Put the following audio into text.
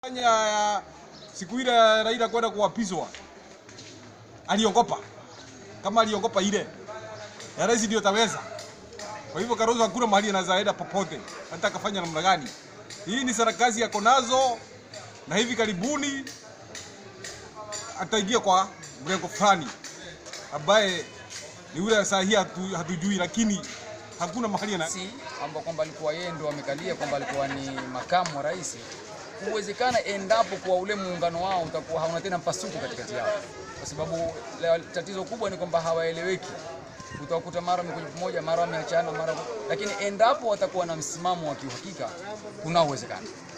Fanya siku ile Raila kwenda kuapizwa aliongopa, kama aliongopa ile ya rais ndio taweza. Kwa hivyo Kalonzo hakuna mahali anaweza enda popote, hata akafanya namna gani. Hii ni sarakasi yako nazo, na hivi karibuni ataingia kwa mrengo fulani ambaye ni ule saa hii hatu, hatujui, lakini hakuna mahali ana si ambao kwamba alikuwa yeye ndo amekalia kwamba alikuwa ni makamu wa rais, huwezekana endapo kwa ule muungano wao utakuwa hauna tena mpasuko katikati yao, kwa sababu la- tatizo kubwa ni kwamba hawaeleweki. Utawakuta mara wamekuja pamoja, mara wameachana, mara lakini endapo watakuwa na msimamo wa kiuhakika, kuna uwezekano